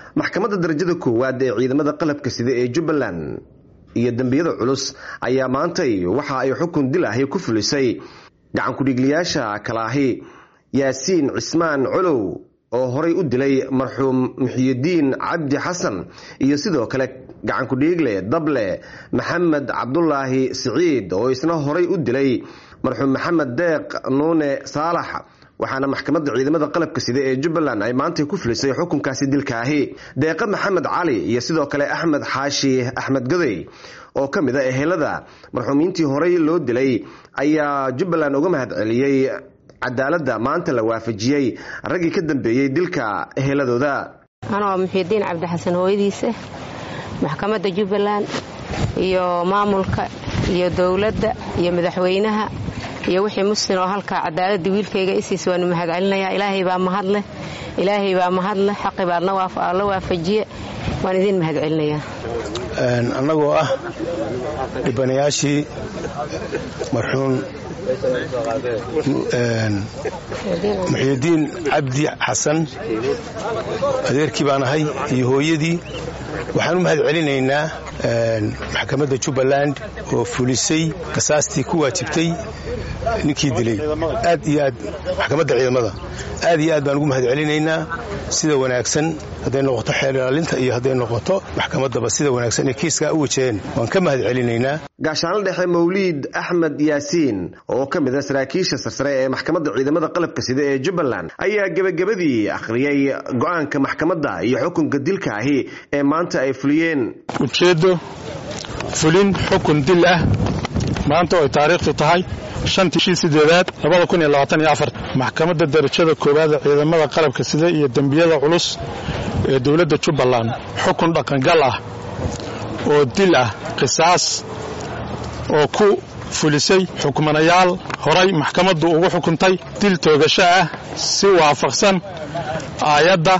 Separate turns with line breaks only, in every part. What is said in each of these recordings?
maxkamadda darajada koowaad ee ciidamada qalabka sida ee jubbaland iyo dembiyada culus ayaa maantay waxa ay xukun dil ahi ku fulisay gacan ku-dhiigliyaasha kalaahi yaasiin cismaan colow oo horay u dilay marxuum muxiyidiin cabdi xasan iyo sidoo kale gacan ku-dhiigle dable maxamed cabdulaahi siciid oo isna horay u dilay marxuum maxamed deeq nuune saalax waxaana maxkamadda ciidamada qalabka sida ee jubbaland ay maantay ku filisay xukunkaasi dilkaahi deeqa maxamed cali iyo sidoo kale axmed xaashi axmed goday oo ka mid a ehelada marxuumiintii horey loo dilay ayaa jubbaland uga mahad celiyey cadaaladda maanta la waafajiyey raggii ka dambeeyey dilka eheladooda
anoo muxiidiin cabdixasan hooyadiisa maxkamadda jubbaland iyo maamulka iyo dowladda iyo madaxweynaha iyo wixii muslim oo halkaa cadaaladda wiilkayga isiis waanu mahad celinayaa ilaahay baa mahadleh ilaahay baa mahadleh xaqi baadna la waafajiye waan idiin mahad celinayaa
annagoo ah dhibanayaashii marxuum muxiidiin cabdi xasan adeerkii baan ahay iyo hooyadii waxaan u mahad celinaynaa maxkamadda jubbaland oo fulisay qasaastii ku waajibtay ninkii dilay aad iyo aad maxkamadda ciidamada aad iyo aad baan ugu mahad celinaynaa sida wanaagsan hadday noqoto xeer ilaalinta iyo hadday noqoto maxkamaddaba sida wanaagsan ee kiiskaa u wajaheen waan ka mahad celinaynaa
gaashaanla dhexe mawliid axmed yaasiin oo ka mid a saraakiisha sarsare ee maxkamadda ciidamada qalabka sida ee jubbaland ayaa gebagabadii akhriyey go-aanka maxkamadda iyo xukunka dilka ahi ee maanta ay fuliyeen
ujeeddo fulin xukun dil ah maanta oo ay taariikhtu tahay shantii shii sideedaad labada kun iyo labaatan iyo afar maxkamadda darajada koowaad ee ciidamada qalabka sida iyo dembiyada culus ee dowladda jubbaland xukun dhaqangal ah oo dil ah qisaas oo ku fulisay xukmanayaal horay maxkamaddu ugu xukuntay dil toogasho ah si waafaqsan aayadda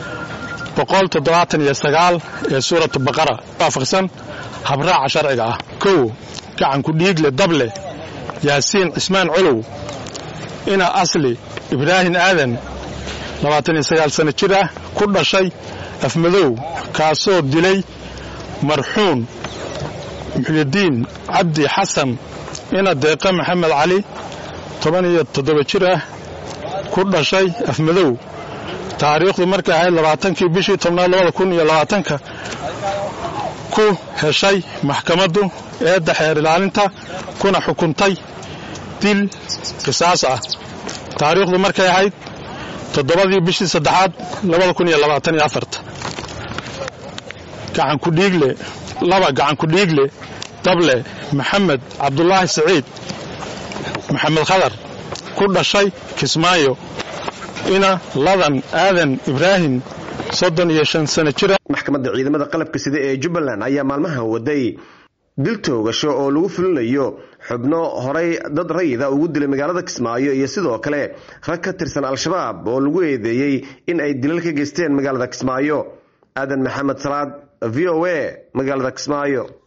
ee suuratu baqara waafaqsan habraaca sharciga ah kow gacanku dhiigle dable yaasiin cismaan colow ina asli ibraahim aadan sano jir ah ku dhashay afmadow kaasoo dilay marxuum muxyidiin cabdi xasan ina deeqa maxamed cali jir ah ku dhashay afmadow taariikhdu markay ahayd labaatankii bishii tobnaad labada kun iyo labaatanka ku heshay maxkamaddu eedda xeer ilaalinta kuna xukuntay dil qisaas ah taariikhdu markay ahayd toddobadii bishii saddexaad labada kun iyo labaatan iyo afarta gacankudhiigle laba gacankudhiigle dable maxamed cabdulaahi siciid maxamed khadar ku dhashay kismaayo ina ladan aadan ibraahim soddon iyo shan sano jira
maxkamadda ciidamada qalabka sida ee jubbaland ayaa maalmahan waday dil toogasho oo lagu fulinayo xubno horay dad rayida ugu dilay magaalada kismaayo iyo sidoo kale rag ka tirsan al-shabaab oo lagu eedeeyey in ay dilal ka geysteen magaalada kismaayo aadan maxamed salaad v o a magaalada kismaayo